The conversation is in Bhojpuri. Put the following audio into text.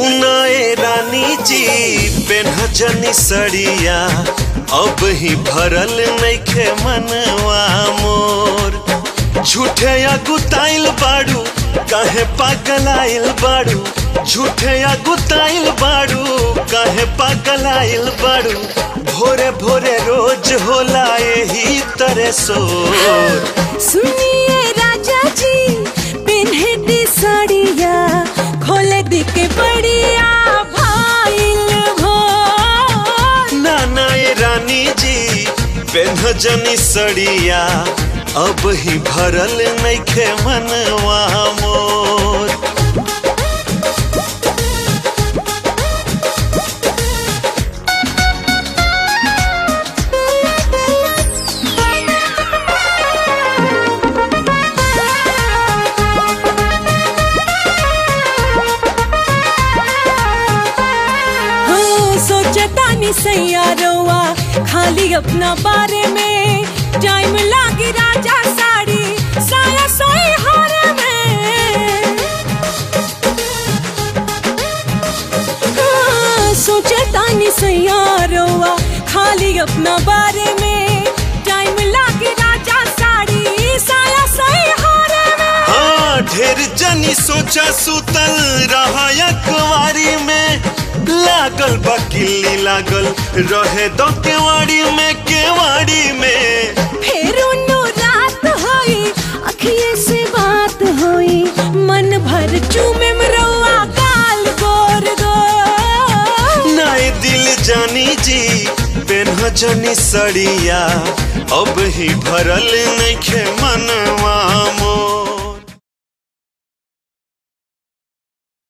सुनाए रानी जी पेन्हजनी सड़िया अब ही भरल नइखे मनवा मोर झूठे या गुताइल बाड़ू काहे पागल आइल बाड़ू झूठे या गुताइल बाड़ू काहे पागल आइल बाड़ू भोरे भोरे रोज होला यही तरह सोर सुनिए राजा जी पिन्हे दी साड़िया खोले दी के बढ़िया भाईल भोर ना ना ये रानी जी पेन्हजनी सड़िया अब ही भरल नइखे मनवा मोर हो सोचता नि सैयारोवा खाली अपना बारे में टाइम लागी राजा साड़ी साया सोई हारे में हाँ, सोचता नि सैयारोवा खाली अपना बारे में टाइम लागी राजा साड़ी साया सोई हारे में हाँ ढेर जनी सोचा सुतल रहा कुवारी में लागल बा किल्ली लागल रहे दो केवाड़ी में केवाड़ी में फिर उन्नो रात होई अखिए से बात होई मन भर चूमे मरवा गाल गोर गोर नाए दिल जानी जी पेन्हजनी सड़िया अब ही भरल नइखे मनवा मोर